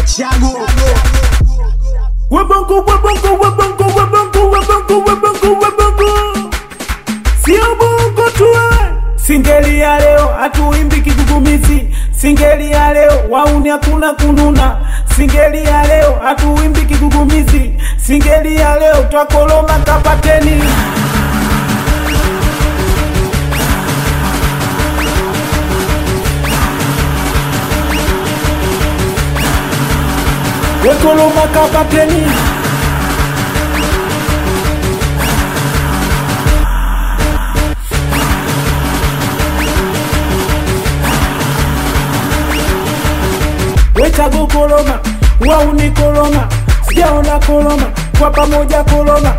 Chago. Wabongo, wabongo, wabongo, wabongo, wabongo, wabongo, wabongo. Sio bongo tu eh. Singeli ya leo hatuimbi kigugumizi, singeli ya leo wauni hakuna kununa, singeli ya leo hatuimbi kigugumizi, singeli ya leo twakoloma kapateni. Wekoloma kapateni. Wechago koloma, wauni koloma, sijaona koloma, kwa pamoja koloma.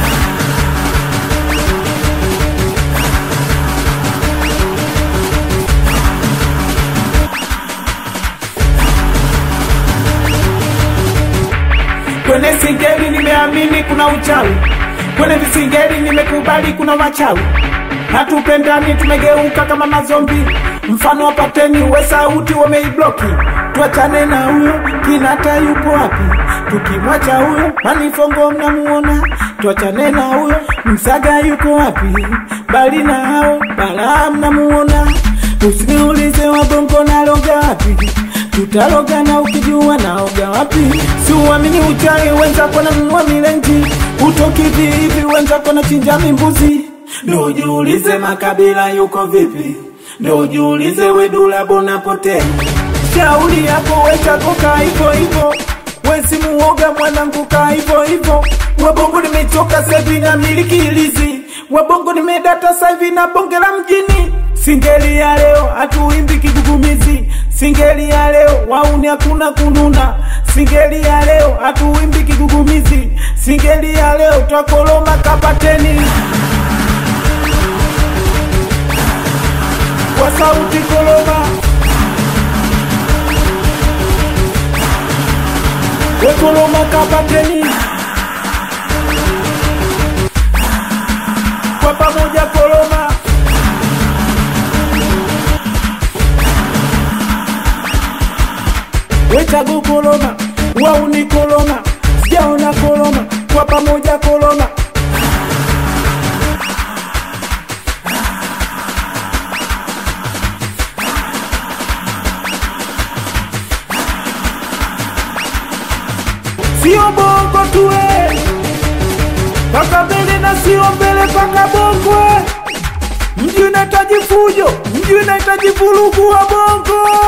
Kwenye singeli nimeamini kuna uchawi, kwenye visingeli nimekubali kuna wachawi. Hatupendani, tumegeuka kama mazombi. Mfano wa pateni, we sauti wameibloki. Tuachane na huyo, Kinata yupo wapi? Tukimwacha huyo, Manifongo mnamuona. Tuachane na huyo, Msaga yuko wapi? Bali na hao, Balaa mnamuona. Usiniulize wabongo naloga wapi tutaloga na ukijua naoga wapi si uamini uchawi wenzako na mnua milenji utoki vivi wenzako na chinja mimbuzi ndo ujiulize makabila yuko vipi ndo ujiulize wedula bona potea shauri yako wechakoka hivo hivo wesi muoga mwanangu ka hivo hivo wabongo nimechoka sevi na miliki ilizi wabongo nimedata saivi na bonge la mjini singeli ya leo hatuimbi kigugumizi singeli ya leo wauni hakuna kununa singeli ya leo hatuimbi kigugumizi singeli ya leo twakoloma kapateni kwa sauti koloma wekoloma kapateni kwa pamoja koloma wechago koloma wauni koloma sijaona koloma kwa pamoja koloma sio bongo tuwe paka mbele na sio mbele paka bongwe mji unahitaji fujo mji unahitaji vurugu wa bongo